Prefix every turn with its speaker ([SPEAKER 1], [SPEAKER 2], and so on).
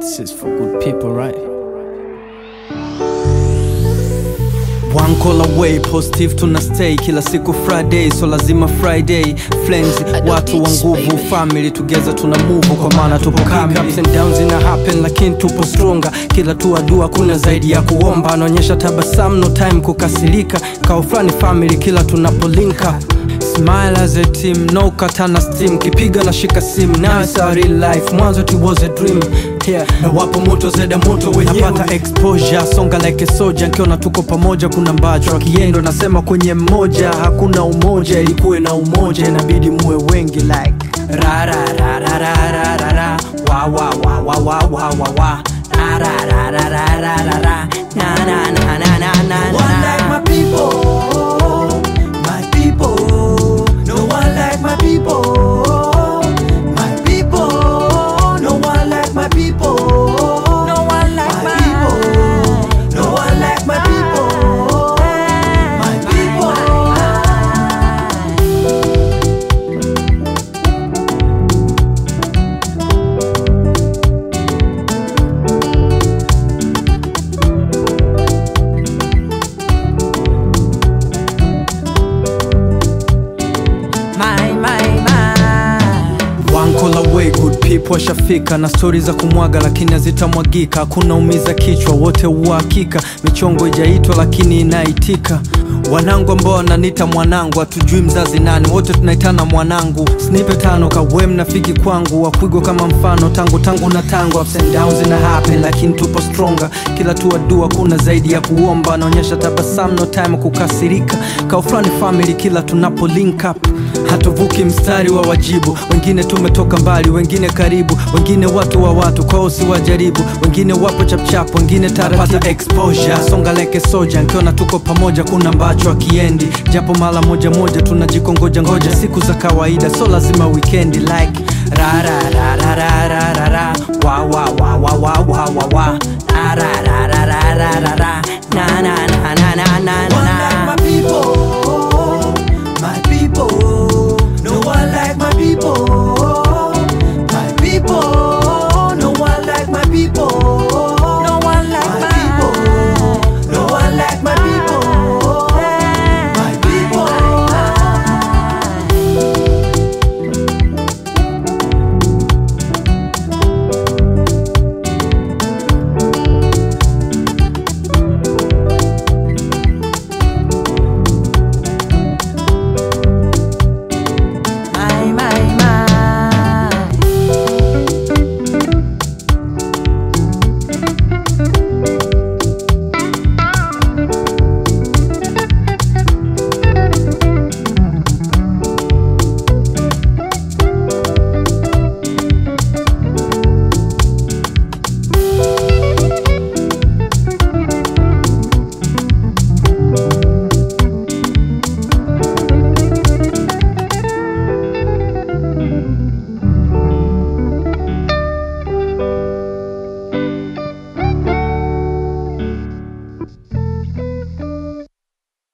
[SPEAKER 1] This is for good people, right? One call away, positive tuna stay kila siku Friday, so lazima Friday friends, watu wa nguvu, family together tuna move, kwa maana tupo kamili. Ups and downs ina happen, lakini tupo stronger. Kila tu dua kuna zaidi ya kuomba, anaonyesha tabasamu, no time kukasirika, kao fulani family kila tunapo link up Smile as a team, no katana steam Kipiga na shika sim, now it's a real life Mwanzo it was a dream yeah. Na wapo moto zeda moto wenyewe Napata exposure, songa like a soldier Nkiona tuko pamoja kuna mbacho Akiendo nasema kwenye mmoja Hakuna umoja, ilikuwe na umoja Inabidi muwe wengi like Ra ra ra ra ra ra ra ra Wa wa wa wa wa wa wa wa Ra ra ra ra ra ra ra ra Na na na na na na
[SPEAKER 2] No one like my people, my people. No one like my people, my people. No one like my people, no one like my people. No one like my people, my people.
[SPEAKER 3] My, my, my.
[SPEAKER 1] One call away, good people washafika na stori za kumwaga lakini hazitamwagika. Hakuna umiza kichwa, wote uhakika. Michongo ijaitwa lakini inaitika. Wanangu ambao wananiita mwanangu, hatujui mzazi nani, wote tunaitana mwanangu. Snipe tano kawe mnafiki kwangu, wakwigwa kama mfano tangu tangu na tangu. Ups and downs ina happen lakini tupo stronger. Kila tu dua kuna zaidi ya kuomba, anaonyesha tabasamu, no time kukasirika. Kao fulani family kila tunapo link up hatuvuki mstari wa wajibu wengine tumetoka mbali wengine karibu wengine watu wa watu kwao si wajaribu wengine wapo chapchap wengine tarapata exposure songa leke soja nkiona tuko pamoja kuna mbacho akiendi japo mara moja moja tunajikongoja ngoja siku za kawaida so lazima wikendi like ra ra ra ra ra ra ra ra wa wa wa wa wa wa wa wa ra ra ra ra ra ra ra ra na na na na na na na